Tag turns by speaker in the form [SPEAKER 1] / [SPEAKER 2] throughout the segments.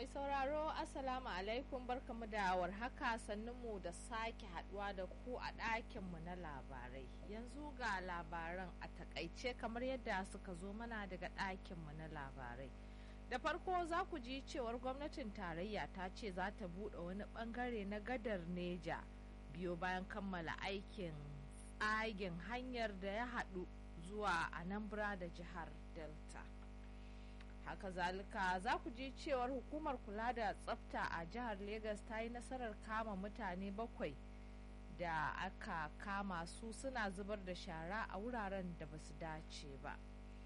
[SPEAKER 1] mai sauraro Assalamu alaikum barkamu da warhaka sannunmu da sake haduwa da ku a ɗakinmu na labarai. Yanzu ga labaran a takaice kamar yadda suka zo mana daga ɗakinmu na labarai. Da farko za ku ji cewar gwamnatin tarayya ta ce za ta buɗe wani ɓangare na gadar Neja biyo bayan kammala aikin tsagin hanyar da ya haɗu zuwa Anambra da jihar Delta. haka zalika za ku ji cewar hukumar kula da tsafta a jihar Legas ta yi nasarar kama mutane bakwai da aka kama su suna zubar da shara a wuraren da ba su dace ba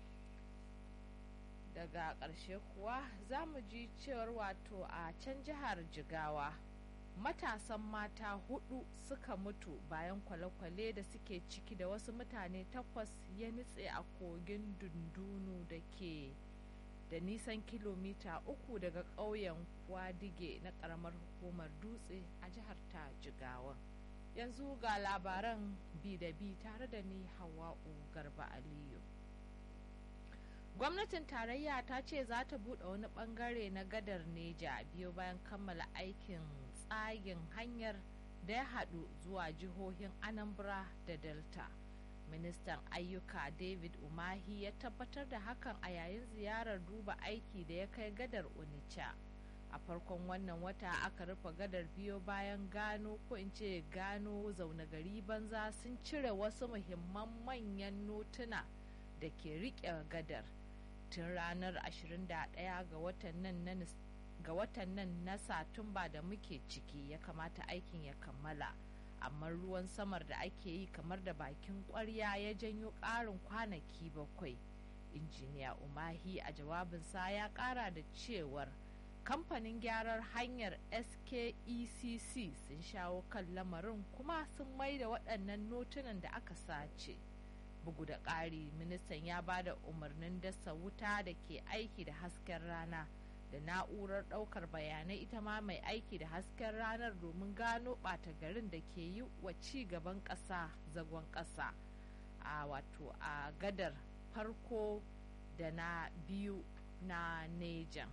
[SPEAKER 1] daga ƙarshe kuwa za mu ji cewar wato a can jihar jigawa matasan mata hudu suka mutu bayan kwale-kwale da suke ciki da wasu mutane takwas ya nutse a kogin dundunu da ke da nisan kilomita uku daga ƙauyen kwadige na ƙaramar hukumar dutse a jihar ta jigawa yanzu ga labaran bi da bi tare da ni hawa'u garba aliyu gwamnatin tarayya ta ce za ta buɗe wani ɓangare na gadar neja biyo bayan kammala aikin tsagin hanyar da ya haɗu zuwa jihohin anambra da delta ministan ayyuka david umahi ya tabbatar da hakan a yayin ziyarar duba aiki da ya kai gadar onitsha a farkon wannan wata aka rufe gadar biyo bayan gano ko in ce gano zaune gari banza sun cire wasu muhimman manyan notuna da ke riƙe gadar tun ranar 21 ga watan nan ga watan nan na satumba da muke ciki ya kamata aikin ya kammala amma ruwan samar da ake yi kamar da bakin kwarya ya janyo ƙarin kwanaki bakwai injiniya umahi a jawabinsa ya ƙara da cewar kamfanin gyarar hanyar skecc sun shawo kan lamarin kuma sun mai da waɗannan notunan da aka sace bugu da ƙari ministan ya ba da umarnin dasa wuta da ke aiki da hasken rana da na'urar ɗaukar bayanai ita ma mai aiki da hasken ranar domin gano ɓata garin da ke yi wa ci gaban ƙasa zagon ƙasa a wato a gadar farko da na biyu na nejan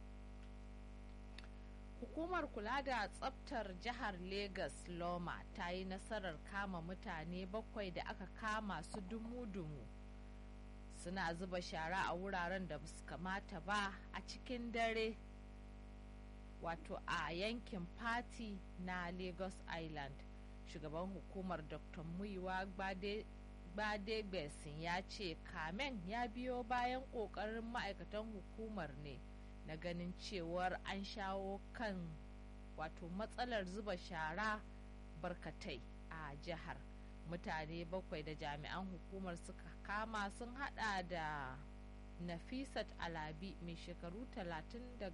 [SPEAKER 1] hukumar kula da tsabtar jihar Legas loma ta yi nasarar kama mutane bakwai da aka kama su dumu-dumu suna zuba shara a wuraren da su kamata ba a cikin dare wato a yankin fati na lagos island shugaban hukumar dr muiwa gbadegbesin ya ce kamen ya biyo bayan kokarin ma'aikatan hukumar ne na ganin cewar an shawo kan wato matsalar zuba shara barkatai a jihar mutane bakwai da jami'an hukumar suka kama sun hada da nafisat alabi mai shekaru 30